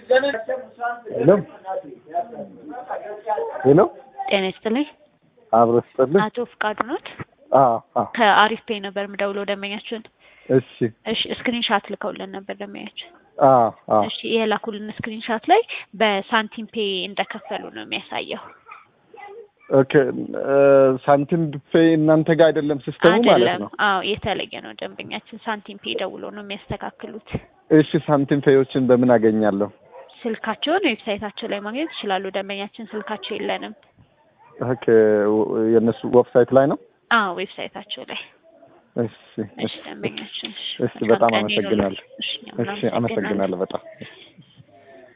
ሄሎ ሄሎ ጤና ይስጥልኝ። አብሮ ስጥልኝ። አቶ ፍቃዱ ኖት? አዎ አዎ። ከአሪፍ ፔይ ነበር የምደውለው ደንበኛችን። እሺ እሺ ስክሪን ሻት ልከውልን ነበር ደንበኛችን። አዎ አዎ። እሺ የላኩልን ስክሪን ሻት ላይ በሳንቲም ፔይ እንደከፈሉ ነው የሚያሳየው። ኦኬ ሳንቲም ፔይ እናንተ ጋር አይደለም ሲስተሙ ማለት አይደለም። ነው። አዎ የተለየ ነው። ደንበኛችን ሳንቲም ፔይ ደውሎ ነው የሚያስተካክሉት። እሺ ሳንቲም ፔዮችን በምን አገኛለሁ? ስልካቸውን ዌብሳይታቸው ላይ ማግኘት ይችላሉ። ደንበኛችን ስልካቸው የለንም። ኦኬ የእነሱ ዌብሳይት ላይ ነው። አዎ ዌብሳይታቸው ላይ። እሺ እሺ ደንበኛችን። እሺ በጣም መልካም ቀን ይሁንልዎት። አመሰግናለሁ። እሺ እሺ አመሰግናለሁ በጣም